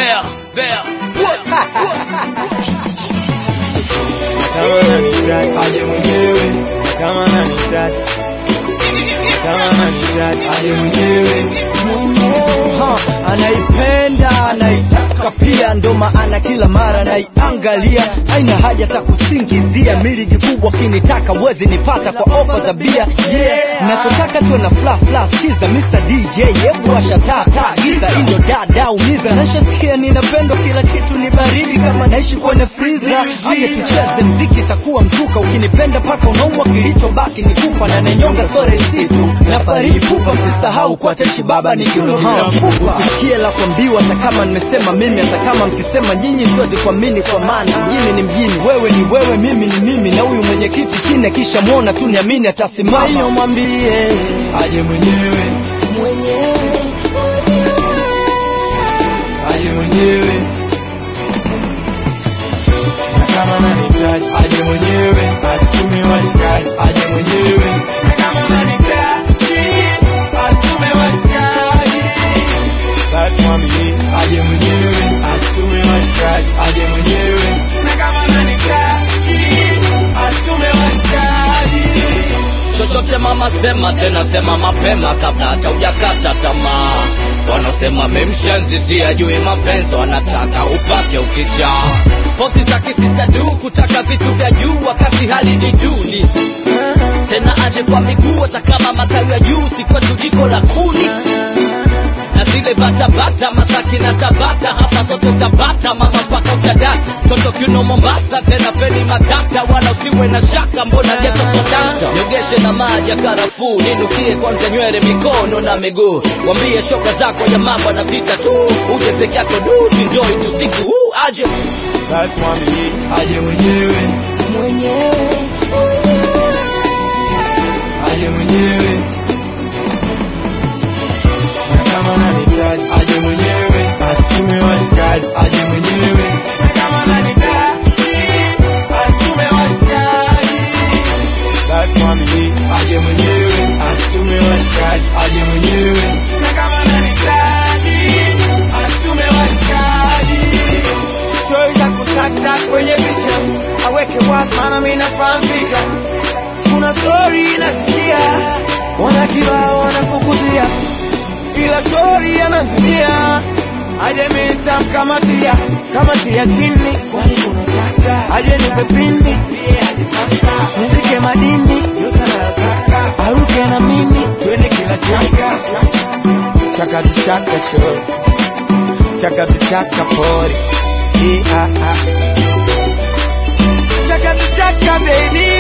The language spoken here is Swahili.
Bear, bear. kama nanitaka aje mwenyewe, kama nanitaka kama nanitaka aje mwenyewe Ha, anaipenda anaitaka pia ndo maana kila mara naiangalia haina haja ta kusingizia miligi kubwa kinitaka wezi nipata kwa ofa za bia yeah nachotaka tuwe na fla fla skiza Mr. DJ hebu washa taa taa giza indo dada umiza nashasikia ninapendwa kila kitu ni baridi kama naishi kwenye freezer aje tucheze mziki itakuwa mzuka ukinipenda paka unaumwa kilichobaki ni kufa na nanyonga sore situ na fariji pupa msisahau kwa teshi baba ni kiuno bila mfupa usikie la kuambiwa hata kama nimesema mimi hata kama mkisema nyinyi siwezi kuamini kwa maana mjini ni mjini wewe ni wewe mimi ni mimi na huyu mwenyekiti chini akisha mwona tu niamini atasimama hiyo mwambie aje mwenyewe aje mwenyewe na kama nanihitaji aje mwenyewe asitume washikaji aje mwenyewe na kama nanihitaji asitume washikaji basi mwambie aje mwenyewe asitume washikaji aje mwenyewe na kama nanihitaji asitume washikaji chochote mama sema tena sema mapema kabla hata hujakata tamaa wanasema memshenzi si ajui mapenzi wanataka upate ukicha pozi za kisista du kutaka vitu vya juu wakati hali ni duni tena aje kwa miguu hata kama matawi ya juu si kwetu jiko la kuni na zile batabata masaki na tabata hapa zote utabata mama mpaka utadata toto kiuno mombasa tena feni matata wala usiwe na shaka mbona geto sodata nyogeshe na maji ya karafuu ninukie kwanza nywele mikono na miguu wambie shoga zako ya mambo na vita tu uje peke yako du enjoy tu siku huu aje basi mwambie aje mwenyewe aje mwenyewe na kama nanihitaji aje mwenyewe asitume washikaji aje mwenyewe na kama nanihitaji asitume washikaji basi mwambie aje mwenyewe asitume washikaji aje mwenyewe na kama nanihitaji asitume washikaji stori za kutata kwenye picha aweke wazi maana mimi nafahamika kuna stori nasikia wana kibao wanafukuzia ila stori anazimia aje mitamkamatia kamatia chini kwani kunataka aje nipe pini nizike madini yote anayotaka aruke na mimi twende kila chaka chaka tu chaka show chaka tu chaka pori yeah, ah, ah. chaka tu chaka baby